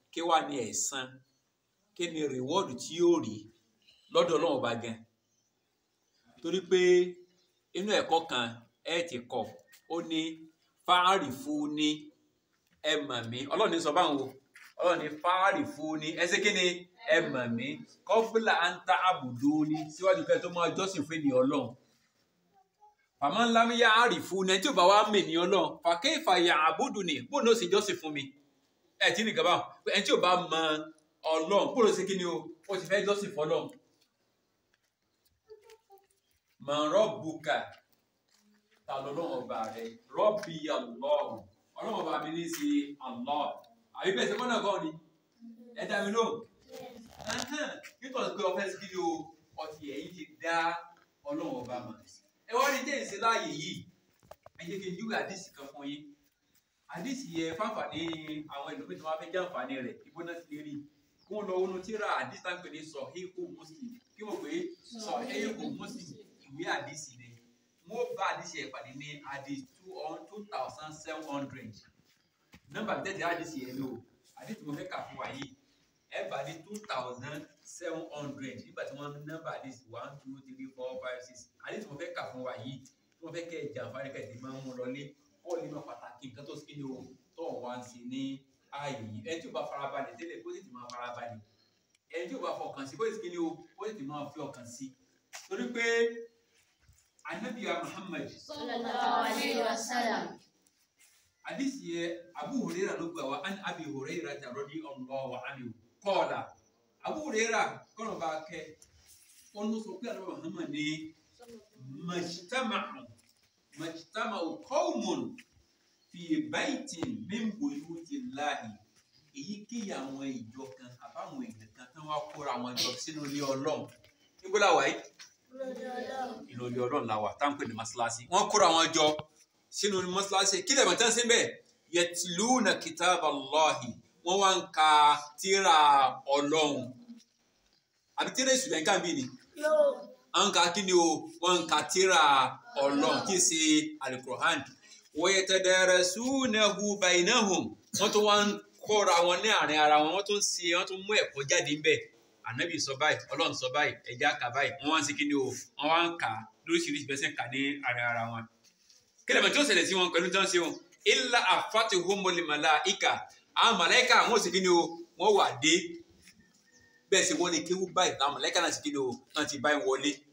kí wàá ní ẹ̀san kí ni rìwọ́ọ̀dù tí yóò rí lọ́dọ̀ ọlọ́run ọba gan torí pé inú ẹ̀kọ́ kan ẹ ti kọ̀ ó ní fáárì fún ní ẹ mọ̀ mí ọlọ́run ní sọ báwọn o ọlọ́run ní fáárì fún ní ẹ ṣe kí ni ẹ mọ̀ mí kọ́bílà ń ta àbùdó ní síwájú kẹ́ tó máa jọ́sìn fún ènìyàn ọlọ́run fàmọ́ ńlá mi yá àrì fún ní ẹ tí ò bá wá mè ní ọlọ́run fàkẹ́ ìfàyà àbùdù ni bóun ló sì jọ́sìn fún mi ẹ tí nìkan báwọn ẹ tí ò bá mọ ọlọ́run bóun ló ṣe kí ni o ó ti fẹ́ jọ́sìn fọlọ́run mọ̀ rọ́bùkà ta lọ́lọ́run ọba rẹ rọ́bì ọlọ́run ọlọ́run ọba mi ní í ṣe Allah àbí bẹ́ẹ̀ sẹ́kọ́nà kan ni ẹ dá mi lóhùn nítorí pé ọfẹ́ sí kí ni o ọtí ẹ̀yìn ti dá ọlọ́run ọba mọ̀ ẹ wá ní jẹ́yìn sí láàyè yìí ẹ jẹ́ kí n júwe àdìsí kan fún yín àdìsí yẹ fáfàní àwọn ẹlòmíì tí wọ́n fẹ́ jẹ́ àǹfààní rẹ̀ ìbọn náà ti lè rí kí wọ́n lọ wọnú tíra àdìsí tá ń pè ní Sahihu Muslim kí wọ́n pè é Sahihu Muslim ìwé àdìsí ni wọ́n bá àdìsí ẹ̀ pàdé ní àdìsí two thousand seven hundred nọ́mbà tẹ́tẹ́ àdìsí yẹn lò àdìsí mo fẹ́ kà fún wa yìí ẹ bá ní two thousand seven hundred nígbà tí wọ́n nọ́mbà àdìsí one two three four five six àdìsí mo fẹ́ kà fún wa yìí tí wọ́n fẹ́ kẹ́ ẹ̀ jàǹfààní kẹ́ ẹ̀ ti máa ń mú lọlé kọ́ lè máa pàtàkì nǹkan tó skinny o tó wá ń sin ní ààyè yìí ẹni tí ò bá farabalẹ̀ tẹ́lẹ̀ kó sì ti máa farabalẹ̀ ẹni tí ò bá fọkàn sí kó sì skinny o kó sì ti máa fi ọkàn sí torí pé anabiya Muhammad sallallahu alayhi wa sallam. hadisi yẹ Abu Hurairah ló gbà wá an Abi Hurairah radiyallahu anhu qala Abu Hurairah kọ́nà bá kẹ́ wọn ló sọ pé àlọ́ Muhammad ní majtama'u majtama'u qawmun fi baytin min buyutillahi èyíkéyìí àwọn ìjọ kan àbáwọn èèyàn kan tán wá kóra àwọn jọ sínú ilé Ọlọ́run níbo la wà yìí inú ilé Ọlọ́run la wà táwọn pè ní masalasi wọ́n kóra àwọn jọ sínú masalasi kí lè mọ̀ tán sí bẹ́ẹ̀ yatluna kitaballahi wọ́n wá ń ka tírà Ọlọ́run àbí tírà èsù lẹ́ńkà bí ni wọ́n ń ka kí ni o wọ́n ń ka tírà Ọlọ́run kí n ṣe alukur'an wa yatadarasunahu bainahum wọ́n tún wá ń kóra wọn ní àárín ara wọn wọ́n tún ṣe wọ́n tún mú ẹ̀kọ́ jáde ńbẹ̀ ànábì sọ báyìí ọlọ́run sọ báyìí ẹja kà báyìí wọ́n wá ń ṣe kí ni o wọ́n wá ń kà á lóríṣiríṣi bẹ́ẹ̀ sẹ́ ń kà ní àárín ara wọn. kílẹ̀ mọ̀ tí ó ṣẹlẹ̀ sí wọn pẹ̀lú tí wọ́n ṣe wọn illa afatihumul malaika àwọn màláìka àwọn ò sì kí ni o wọ́n wà dé bẹ́ẹ̀ sì wọ́n ní kéwú báyìí àwọn màláìka náà sì kí ni o wọ́n ti báyìí wọlé